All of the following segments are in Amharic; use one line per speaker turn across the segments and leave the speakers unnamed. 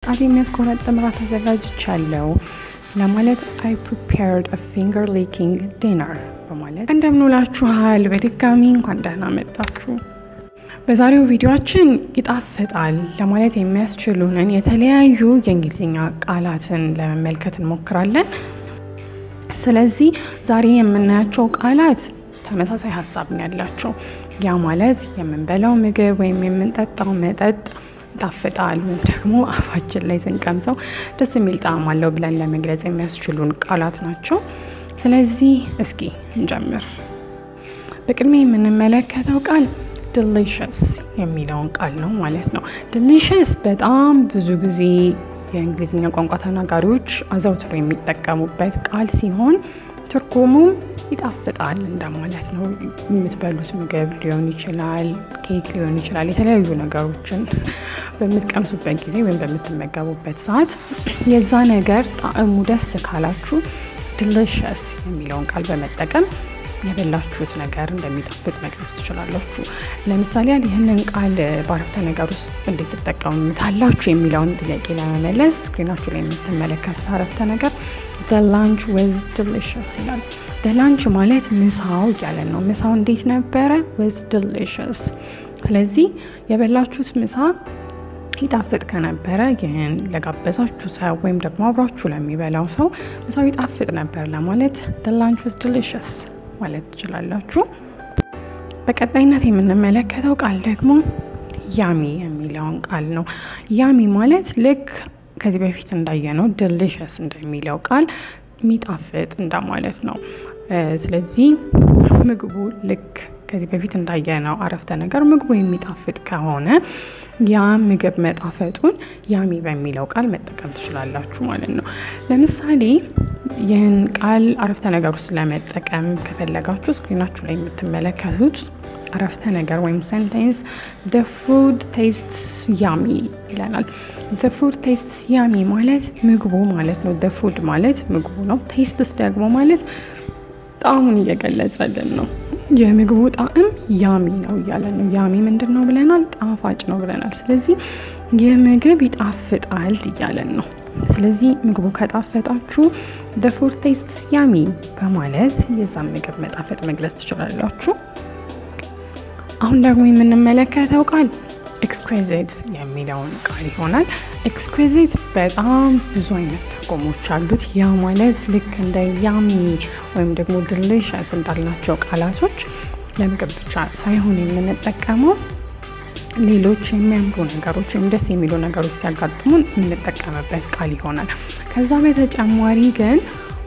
ጣት የሚያስቆረጥም ራት አዘጋጅቻለሁ ለማለት አይ ፕሪፔርድ አ ፊንገር ሊኪንግ ዲነር በማለት እንደምንውላችኋል። በድጋሚ እንኳን ደህና መጣችሁ። በዛሬው ቪዲዮአችን ይጣፍጣል ለማለት የሚያስችሉንን የተለያዩ የእንግሊዝኛ ቃላትን ለመመልከት እንሞክራለን። ስለዚህ ዛሬ የምናያቸው ቃላት ተመሳሳይ ሀሳብ ነው ያላቸው። ያ ማለት የምንበላው ምግብ ወይም የምንጠጣው መጠጥ ይጣፍጣል ወይም ደግሞ አፋችን ላይ ስንቀምሰው ደስ የሚል ጣዕም አለው ብለን ለመግለጽ የሚያስችሉን ቃላት ናቸው። ስለዚህ እስኪ እንጀምር። በቅድሚያ የምንመለከተው ቃል ዲሊሽስ የሚለውን ቃል ነው ማለት ነው። ዲሊሽስ በጣም ብዙ ጊዜ የእንግሊዝኛ ቋንቋ ተናጋሪዎች አዘውትሮ የሚጠቀሙበት ቃል ሲሆን ትርጉሙም ይጣፍጣል እንደማለት ነው። የምትበሉት ምግብ ሊሆን ይችላል፣ ኬክ ሊሆን ይችላል። የተለያዩ ነገሮችን በምትቀምሱበት ጊዜ ወይም በምትመገቡበት ሰዓት የዛ ነገር ጣዕሙ ደስ ካላችሁ ዲሊሽስ የሚለውን ቃል በመጠቀም የበላችሁት ነገር እንደሚጣፍጥ መግለጽ ትችላላችሁ። ለምሳሌ ያህል ይህንን ቃል በአረፍተ ነገር ውስጥ እንዴት ትጠቀሙታላችሁ የሚለውን ጥያቄ ለመመለስ ስክሪናችሁ ላይ የምትመለከቱት አረፍተ ነገር the lunch was delicious ይላል። the lunch ማለት ምሳው እያለን ነው። ምሳው እንዴት ነበረ? was delicious። ስለዚህ የበላችሁት ምሳ ይጣፍጥ ከነበረ ይህን ለጋበዛችሁ ሰው ወይም ደግሞ አብሯችሁ ለሚበላው ሰው ምሳው ይጣፍጥ ነበር ለማለት the lunch was delicious ማለት ትችላላችሁ። በቀጣይነት የምንመለከተው ቃል ደግሞ ያሚ የሚለውን ቃል ነው። ያሚ ማለት ልክ ከዚህ በፊት እንዳየነው ዲሊሽስ እንደሚለው ቃል የሚጣፍጥ እንደማለት ነው። ስለዚህ ምግቡ ልክ ከዚህ በፊት እንዳየነው አረፍተ ነገር ምግቡ የሚጣፍጥ ከሆነ ያ ምግብ መጣፈጡን ያሚ በሚለው ቃል መጠቀም ትችላላችሁ ማለት ነው። ለምሳሌ ይህን ቃል አረፍተ ነገር ውስጥ ለመጠቀም ከፈለጋችሁ ስክሪናችሁ ላይ የምትመለከቱት አረፍተ ነገር ወይም ሴንቴንስ the food tastes yummy ይለናል። the food tastes yummy ማለት ምግቡ ማለት ነው። the food ማለት ምግቡ ነው። tastes ደግሞ ማለት ጣዕሙን እየገለጸልን ነው። የምግቡ ጣዕም ያሚ ነው እያለን ነው። ያሚ ምንድን ነው ብለናል? ጣፋጭ ነው ብለናል። ስለዚህ ይህ ምግብ ይጣፍጣል እያለን ነው። ስለዚህ ምግቡ ከጣፈጣችሁ the food tastes yummy በማለት የዛን ምግብ መጣፈጥ መግለጽ ትችላላችሁ። አሁን ደግሞ የምንመለከተው ቃል ኤክስኩዚት የሚለውን ቃል ይሆናል። ኤክስኩዚት በጣም ብዙ አይነት ትርጉሞች አሉት። ያ ማለት ልክ እንደ ያሚ ወይም ደግሞ ዲሊሽስ እንዳልናቸው ቃላቶች ለምግብ ብቻ ሳይሆን የምንጠቀመው ሌሎች የሚያምሩ ነገሮች ወይም ደስ የሚሉ ነገሮች ሲያጋጥሙን የምንጠቀምበት ቃል ይሆናል። ከዛ በተጨማሪ ግን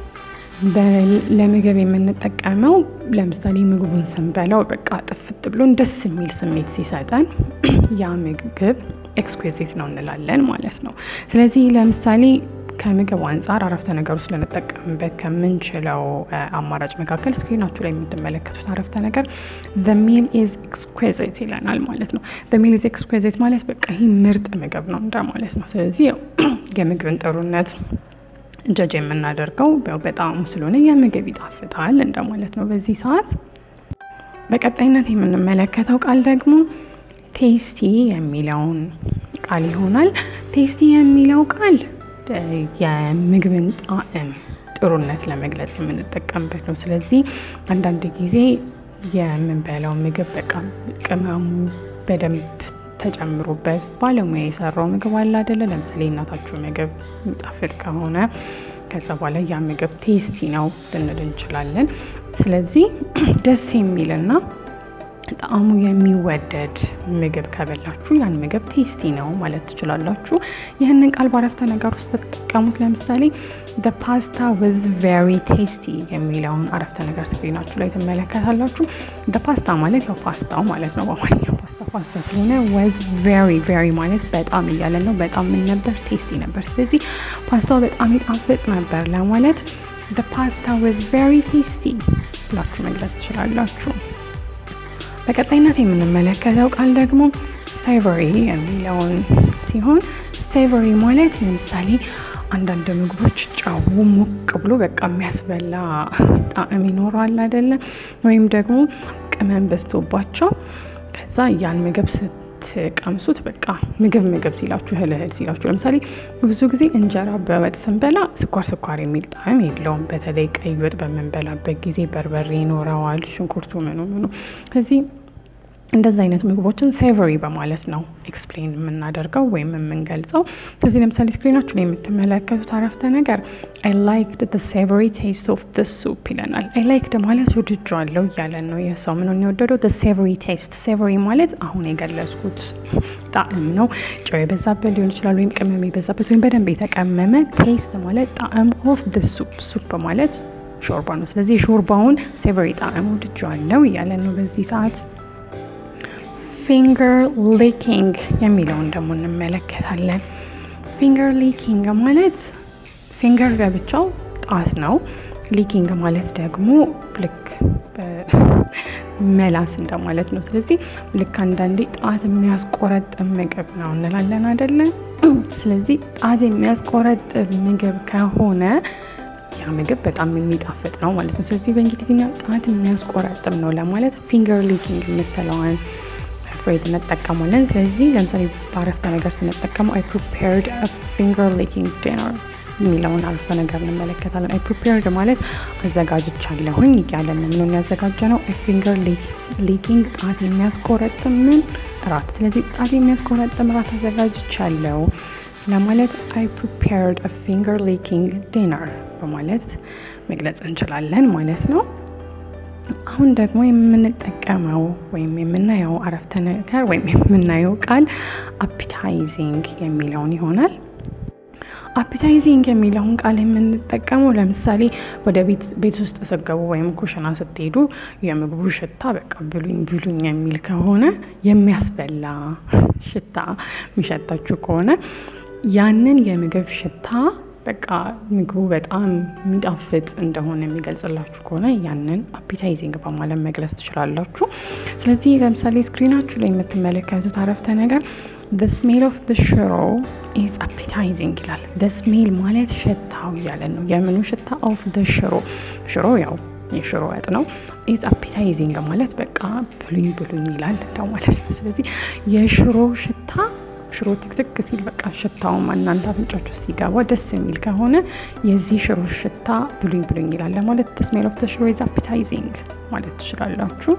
ለምግብ የምንጠቀመው ለምሳሌ ምግቡን ስንበላው በቃ ጥፍጥ ብሎን ደስ የሚል ስሜት ሲሰጠን ያ ምግብ ኤክስኩዚት ነው እንላለን ማለት ነው። ስለዚህ ለምሳሌ ከምግብ አንጻር አረፍተ ነገር ውስጥ ልንጠቀምበት ከምንችለው አማራጭ መካከል ስክሪናችሁ ላይ የምትመለከቱት አረፍተ ነገር the meal is exquisite ይለናል ማለት ነው። the meal is exquisite ማለት በቃ ይህ ምርጥ ምግብ ነው እንደማለት ነው። ስለዚህ ያው የምግብን ጥሩነት ጀጅ የምናደርገው ያው በጣም ስለሆነ የምግብ ይጣፍጣል እንደማለት ነው በዚህ ሰዓት። በቀጣይነት የምንመለከተው ቃል ደግሞ ቴስቲ የሚለውን ቃል ይሆናል። ቴስቲ የሚለው ቃል የምግብን ጣዕም ጥሩነት ለመግለጽ የምንጠቀምበት ነው። ስለዚህ አንዳንድ ጊዜ የምንበላው ምግብ በቃ ቅመሙ በደንብ ተጨምሮበት ባለሙያ የሰራው ምግብ አለ አይደለ? ለምሳሌ እናታችሁ ምግብ የሚጣፍጥ ከሆነ ከዛ በኋላ ያ ምግብ ቴስቲ ነው ልንል እንችላለን። ስለዚህ ደስ የሚልና ጣዕሙ የሚወደድ ምግብ ከበላችሁ ያን ምግብ ቴስቲ ነው ማለት ትችላላችሁ። ይህንን ቃል በአረፍተ ነገር ውስጥ ተጠቀሙት። ለምሳሌ the pasta was very tasty የሚለውን አረፍተ ነገር ስክሪናችሁ ላይ ትመለከታላችሁ። the pasta ማለት ያው ፓስታው ማለት ነው በአማርኛ ፓስታ ፓስታ ስለሆነ was very very ማለት በጣም እያለን ነው። በጣም ምን ነበር? ቴስቲ ነበር። ስለዚህ ፓስታው በጣም ይጣፍጥ ነበር ለማለት the pasta was very tasty ብላችሁ መግለጽ ትችላላችሁ። በቀጣይነት የምንመለከተው ቃል ደግሞ ሳይቨሪ የሚለውን ሲሆን ሳይቨሪ ማለት ለምሳሌ አንዳንድ ምግቦች ጨው ሞቅ ብሎ በቃ የሚያስበላ ጣዕም ይኖረዋል አይደለም? ወይም ደግሞ ቅመም በዝቶባቸው ከዛ ያን ምግብ ስት ስትቀምሱት በቃ ምግብ ምግብ ሲላችሁ እህል እህል ሲላችሁ፣ ለምሳሌ ብዙ ጊዜ እንጀራ በወጥ ስንበላ ስኳር ስኳር የሚል ጣዕም የለውም። በተለይ ቀይ ወጥ በምንበላበት ጊዜ በርበሬ ይኖረዋል፣ ሽንኩርቱ ምኑ ምኑ ከዚህ እንደዚህ አይነት ምግቦችን ሴቨሪ በማለት ነው ኤክስፕሌን የምናደርገው ወይም የምንገልጸው። ስለዚህ ለምሳሌ ስክሪናችሁ ላይ የምትመለከቱት አረፍተ ነገር አይ ላይክድ ዘ ሴቨሪ ቴስት ኦፍ ደ ሱፕ ይለናል። አይ ላይክድ ማለት ወድጄዋለሁ እያለን ነው። ይህ ሰው ምንን የወደደው? ደ ሴቨሪ ቴስት። ሴቨሪ ማለት አሁን የገለጽኩት ጣዕም ነው። ጨው የበዛበት ሊሆን ይችላል፣ ወይም ቅመም የበዛበት ወይም በደንብ የተቀመመ። ቴስት ማለት ጣዕም ኦፍ ደ ሱፕ። ሱፕ ማለት ሾርባ ነው። ስለዚህ የሾርባውን ሴቨሪ ጣዕም ወድጄዋለሁ እያለን ነው በዚህ ሰዓት ፊንገር ሊኪንግ የሚለውን ደግሞ እንመለከታለን። ፊንገር ሊኪንግ ማለት ፊንገር ለብቻው ጣት ነው። ሊኪንግ ማለት ደግሞ ልክ መላስ እንደማለት ነው። ስለዚህ ልክ አንዳንዴ ጣት የሚያስቆረጥም ምግብ ነው እንላለን አይደለም? ስለዚህ ጣት የሚያስቆረጥም ምግብ ከሆነ ያ ምግብ በጣም የሚጣፍጥ ነው ማለት ነው። ስለዚህ በእንግሊዝኛ ጣት የሚያስቆረጥም ነው ለማለት ፊንገር ሊኪንግ የምትለዋን ፍሬዝ እንጠቀማለን። ስለዚህ ለምሳሌ በአረፍተ ነገር ስንጠቀመው አይ ፕሪፔርድ ፊንገር ሊኪንግ ዲነር የሚለውን አረፍተ ነገር እንመለከታለን። አይ ፕሪፔርድ ማለት አዘጋጅቻለሁኝ እያለን ነው። ምንን ያዘጋጀ ነው? ፊንገር ሊኪንግ ጣት የሚያስቆረጥምን እራት። ስለዚህ ጣት የሚያስቆረጥም እራት አዘጋጅቻለሁ ለማለት አይ ፕሪፔርድ ፊንገር ሊኪንግ ዲነር በማለት መግለጽ እንችላለን ማለት ነው። አሁን ደግሞ የምንጠቀመው ወይም የምናየው አረፍተ ነገር ወይም የምናየው ቃል አፒታይዚንግ የሚለውን ይሆናል። አፒታይዚንግ የሚለውን ቃል የምንጠቀመው ለምሳሌ ወደ ቤት ውስጥ ስትገቡ ወይም ኩሽና ስትሄዱ የምግቡ ሽታ በቃ ብሉኝ ብሉኝ የሚል ከሆነ የሚያስበላ ሽታ የሚሸታችሁ ከሆነ ያንን የምግብ ሽታ በቃ ምግቡ በጣም የሚጣፍጥ እንደሆነ የሚገልጽላችሁ ከሆነ ያንን አፒታይዚንግ በማለት መግለጽ ትችላላችሁ። ስለዚህ ለምሳሌ ስክሪናችሁ ላይ የምትመለከቱት አረፍተ ነገር the smell of the ሽሮ is appetizing ይላል። the smell ማለት ሽታው እያለን ነው። የምኑ ሽታ ኦፍ the ሽሮ ሽሮ ያው የሽሮ ወጥ ነው። ኢዝ አፒታይዚንግ ማለት በቃ ብሉኝ ብሉኝ ይላል እንደው ማለት ነው። ስለዚህ የሽሮ ሽታ ሽሮ ትክትክ ሲል በቃ ሽታውም እናንተ አፍንጫችሁ ሲገባ ደስ የሚል ከሆነ የዚህ ሽሮ ሽታ ብሉኝ ብሉኝ ይላል ለማለት the smell of the ሽሮ is appetizing ማለት ትችላላችሁ።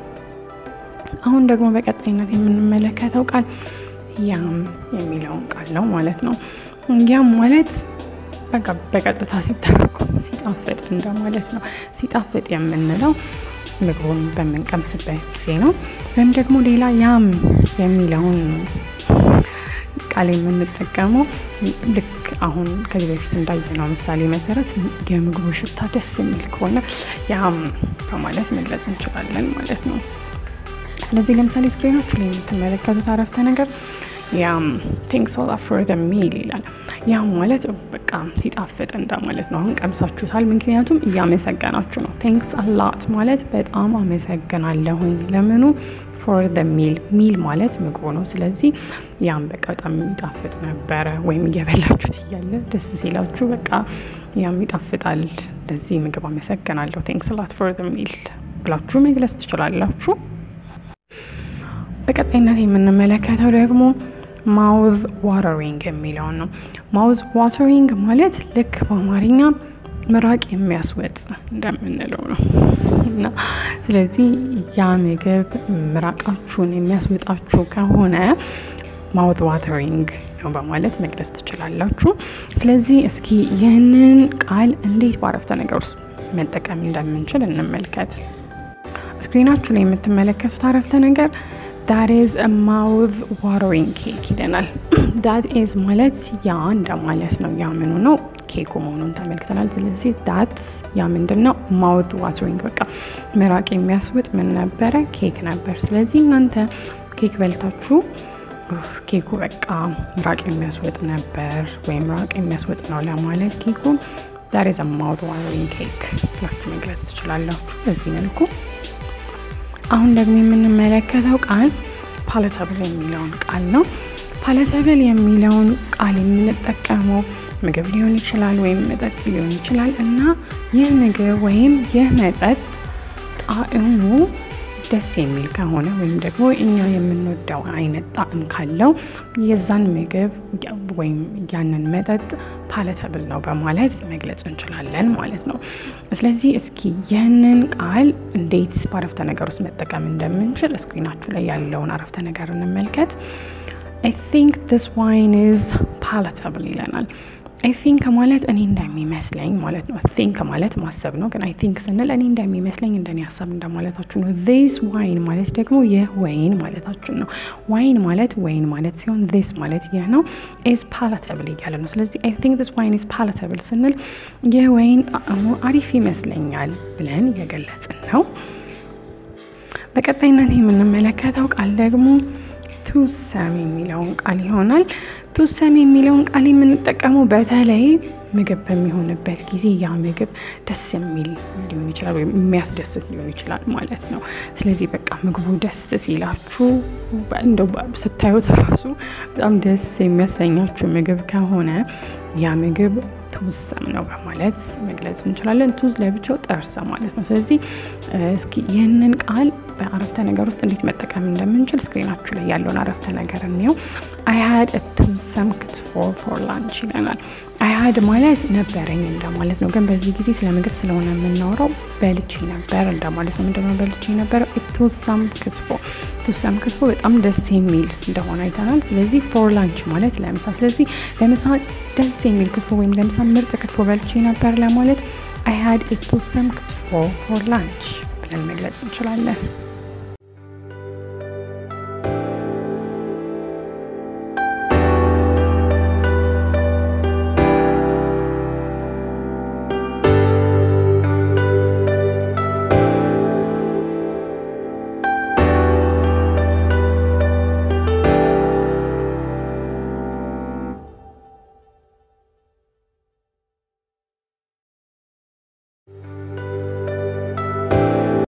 አሁን ደግሞ በቀጣይነት የምንመለከተው ቃል ያም የሚለውን ቃል ነው ማለት ነው። ያም ማለት በቃ በቀጥታ ሲተረጎም ሲጣፍጥ እንደማለት ነው። ሲጣፍጥ የምንለው ምግቡን በምንቀምስበት ጊዜ ነው። ወይም ደግሞ ሌላ ያም የሚለውን ቃል የምንጠቀመው ልክ አሁን ከዚህ በፊት እንዳየነው ምሳሌ መሰረት የምግቡ ሽታ ደስ የሚል ከሆነ ያም በማለት መግለጽ እንችላለን ማለት ነው። ስለዚህ ለምሳሌ ስክሪኖች ላይ የምትመለከቱት አረፍተ ነገር ያም ቴንክስ አ ሎት ፎር ዘ ሚል ይላል። ያም ማለት በቃ ሲጣፍጥ እንደማለት ነው። አሁን ቀምሳችሁታል፣ ምክንያቱም እያመሰገናችሁ ነው። ቴንክስ አ ሎት ማለት በጣም አመሰግናለሁኝ ለምኑ ፎር ዘ ሚል ሚል ማለት ምግቡ ነው። ስለዚህ ያም በቃ በጣም የሚጣፍጥ ነበረ፣ ወይም እየበላችሁት እያለ ደስ ሲላችሁ በቃ ያም ይጣፍጣል፣ እንደዚህ ምግብ አመሰግናለሁ፣ ቴንክስ ላት ፎር ዘ ሚል ብላችሁ መግለጽ ትችላላችሁ። በቀጣይነት የምንመለከተው ደግሞ ማውዝ ዋተሪንግ የሚለውን ነው። ማውዝ ዋተሪንግ ማለት ልክ በአማርኛ ምራቅ የሚያስወጥ እንደምንለው ነው እና ስለዚህ ያ ምግብ ምራቃችሁን የሚያስወጣችሁ ከሆነ ማውዝ ዋተሪንግ ነው በማለት መግለጽ ትችላላችሁ። ስለዚህ እስኪ ይህንን ቃል እንዴት በአረፍተ ነገር ውስጥ መጠቀም እንደምንችል እንመልከት። ስክሪናችሁ ላይ የምትመለከቱት አረፍተ ነገር ዳት ኢዝ ማውዝ ዋተሪንግ ኬክ ይለናል። ዳት ኢዝ ማለት ያ እንደማለት ነው። ያ ምኑ ነው? ኬኩ መሆኑን ተመልክተናል። ስለዚህ ዳት ያ ምንድን ነው? ማውዝ ዋተሪንግ በቃ ምራቅ የሚያስውጥ ምን ነበረ? ኬክ ነበር። ስለዚህ እናንተ ኬክ በልታችሁ ኬኩ በቃ ምራቅ የሚያስወጥ ነበር ወይም ምራቅ የሚያስወጥ ነው ለማለት ኬኩ ዳት ኢዝ ማውዝ ዋተሪንግ ኬክ ብላችሁ መግለጽ ትችላላችሁ በዚህ መልኩ። አሁን ደግሞ የምንመለከተው ቃል ፓለተብል የሚለውን ቃል ነው። ፓለተብል የሚለውን ቃል የምንጠቀመው ምግብ ሊሆን ይችላል ወይም መጠጥ ሊሆን ይችላል እና ይህ ምግብ ወይም ይህ መጠጥ ጣዕሙ ደስ የሚል ከሆነ ወይም ደግሞ እኛ የምንወደው አይነት ጣዕም ካለው የዛን ምግብ ወይም ያንን መጠጥ ፓለተብል ነው በማለት መግለጽ እንችላለን ማለት ነው። ስለዚህ እስኪ ይህንን ቃል እንዴት በአረፍተ ነገር ውስጥ መጠቀም እንደምንችል ስክሪናችሁ ላይ ያለውን አረፍተ ነገር እንመልከት። አይ ቲንክ ዲስ ዋይን ኢዝ ፓለተብል ይለናል። አይ ቲንክ ማለት እኔ እንደሚመስለኝ ማለት ነው። ቲንክ ማለት ማሰብ ነው። ግን አይ ቲንክ ስንል እኔ እንደሚመስለኝ እንደኔ ሀሳብ እንደማለታችሁ ነው። ዚስ ዋይን ማለት ደግሞ ይህ ወይን ማለታችን ነው። ዋይን ማለት ወይን ማለት ሲሆን ዚስ ማለት ይህ ነው። ኢዝ ፓላተብል እያለ ነው። ስለዚህ አይ ቲንክ ዚስ ዋይን ኢዝ ፓላተብል ስንል ይህ ወይን ጣዕሙ አሪፍ ይመስለኛል ብለን እየገለጽን ነው። በቀጣይነት የምንመለከተው ቃል ደግሞ ቱሰም የሚለውን ቃል ይሆናል። ቱሰም የሚለውን ቃል የምንጠቀመው በተለይ ምግብ በሚሆንበት ጊዜ ያ ምግብ ደስ የሚል ሊሆን ይችላል ወይም የሚያስደስት ሊሆን ይችላል ማለት ነው። ስለዚህ በቃ ምግቡ ደስ ሲላችሁ እንደው ስታዩት ራሱ በጣም ደስ የሚያሰኛችሁ ምግብ ከሆነ ያ ምግብ ቱሰም ነው በማለት መግለጽ እንችላለን። ቱዝ ለብቻው ጠርሰ ማለት ነው። ስለዚህ እስኪ ይህንን ቃል በአረፍተ ነገር ውስጥ እንዴት መጠቀም እንደምንችል ስክሪናችሁ ላይ ያለውን አረፍተ ነገር እንየው። አይ ሀድ ቱሰም ክትፎ ፎር ላንች ይለናል። አይ ሀድ ማለት ነበረኝ እንደማለት ነው። ግን በዚህ ጊዜ ስለ ምግብ ስለሆነ የምናወራው በልቼ ነበር እንደማለት ነው። ምንድነው በልቼ ነበረው? ቱሰም ክትፎ። ቱሰም ክትፎ በጣም ደስ የሚል እንደሆነ አይተናል። ስለዚህ ፎር ላንች ማለት ለምሳ። ስለዚህ ለምሳ ደስ የሚል ክትፎ ወይም ለምሳ ምርጥ ክትፎ በልቼ ነበር ለማለት አይ ሀድ ቱሰም ክትፎ ፎር ላንች ብለን መግለጽ እንችላለን።